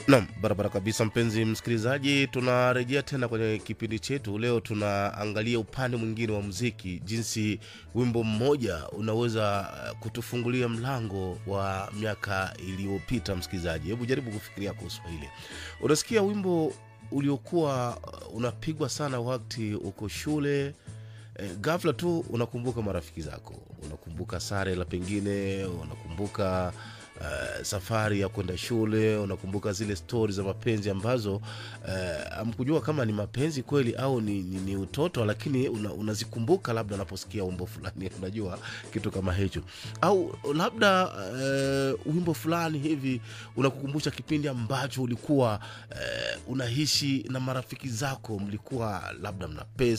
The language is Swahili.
Nam, barabara kabisa, mpenzi msikilizaji, tunarejea tena kwenye kipindi chetu. Leo tunaangalia upande mwingine wa muziki, jinsi wimbo mmoja unaweza uh, kutufungulia mlango wa miaka iliyopita. Msikilizaji, hebu jaribu kufikiria kuhusu hili. Unasikia wimbo uliokuwa uh, unapigwa sana wakati uko shule eh, ghafla tu unakumbuka marafiki zako, unakumbuka sare la pengine, unakumbuka uh, safari ya kwenda shule, unakumbuka zile stori za mapenzi ambazo hamkujua kama ni mapenzi kweli au ni, ni, ni utoto, lakini una, unazikumbuka labda unaposikia wimbo fulani, unajua kitu kama hicho, au labda uh, wimbo fulani hivi unakukumbusha kipindi ambacho ulikuwa uh, unaishi na marafiki zako, mlikuwa labda mna pesa